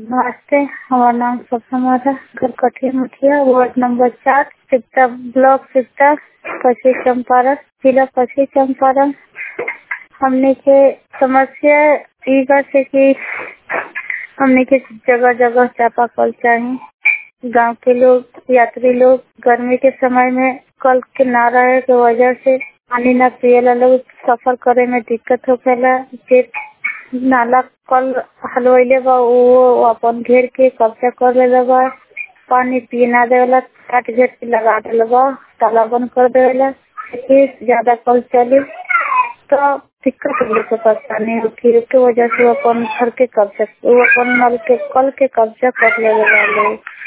नमस्ते हमार नाम सपना घर कठिया मुखिया वार्ड नंबर चार सिकटा ब्लॉक सिकटा पश्चिम चंपारण जिला पश्चिम चंपारण हमने के समस्या ई बा से कि हमने के जगह जगह चापाकल चाही गांव के लोग यात्री लोग गर्मी के समय में कल के ना रहे के वजह से पानी ना पियला लोग सफर करे में दिक्कत होखेला जे नाला कल हलवैले बा वो अपन घेर के कब्जा कर लेले बा पानी पिए ना देवेला काट घेर के लगा देले बा ताला बंद कर देवेला फिर ज्यादा कल चली तो दिक्कत होने से परेशानी होती उसके वजह से वो अपन घर के कब्जा वो अपन नल के कल के कब्जा कर लेवे बा लोग